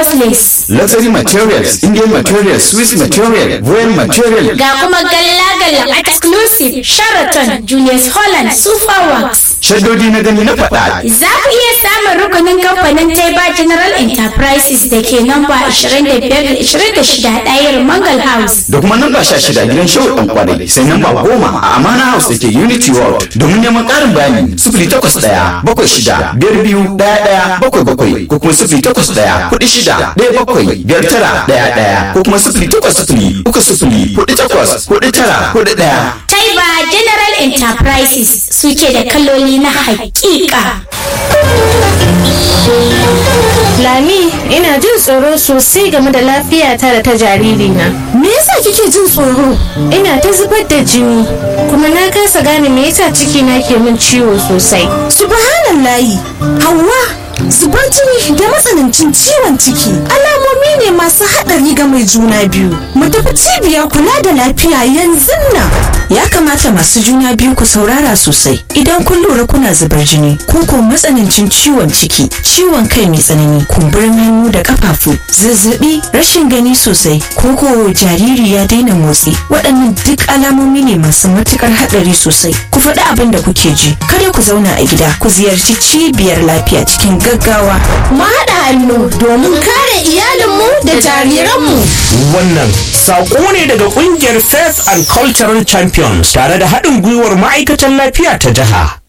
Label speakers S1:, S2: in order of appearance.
S1: Lagos Lace.
S2: Luxury materials, Indian materials, Swiss material, Royal material.
S1: Ga kuma galla-galla exclusive Sheraton, Julius Holland, Super Works.
S2: Shaddodi na gani na faɗa.
S1: Za ku iya samun rukunin kamfanin Taiba General Enterprises da ke namba 25-26 ɗayar Mangal House.
S2: Da kuma namba sha shida gidan shehu ɗan kwarai sai namba goma a Amana House da ke Unity World. Domin neman ƙarin bayani sifili takwas ɗaya bakwai shida biyar biyu ɗaya ɗaya bakwai bakwai ko kuma sifili takwas ɗaya kuɗi shida ɗaya bakwai biyar tara ɗaya ɗaya ko kuma sifili takwas sifili uku sifili kuɗi takwas kuɗi tara kuɗi ɗaya.
S1: Taiba General Enterprises suke da kaloli na hakika.
S3: Lami, ina jin tsoro sosai game da lafiyata da ta jaririna.
S4: Me yasa kike jin tsoro?
S3: Ina ta zubar da jini, kuma na kasa gane me yasa cikina ke min ciwo sosai.
S4: Subhanallahi, Hauwa, zubar jini da matsanancin ciwon ciki alamomi ne masu haɗari ga mai juna biyu. Mu tafi cibiyar kula da lafiya yanzu nan.
S5: Ya kamata masu juna biyu ku saurara sosai idan kun lura kuna zubar jini ko ko matsanancin ciwon ciki, ciwon kai mai tsanani, kumburin hannu da kafafu, zazzabi, rashin gani sosai, ko ko jariri ya daina motsi. Waɗannan duk alamomi ne masu matukar haɗari sosai. Ku faɗi abin da kuke ji, kada ku zauna a gida, ku ziyarci cibiyar lafiya cikin gaggawa.
S4: Mu haɗa hannu domin kare iyalinmu da jariranmu.
S6: Wannan saƙo ne daga ƙungiyar Faith and Cultural Champions tare da haɗin gwiwar ma'aikatan lafiya ta jiha.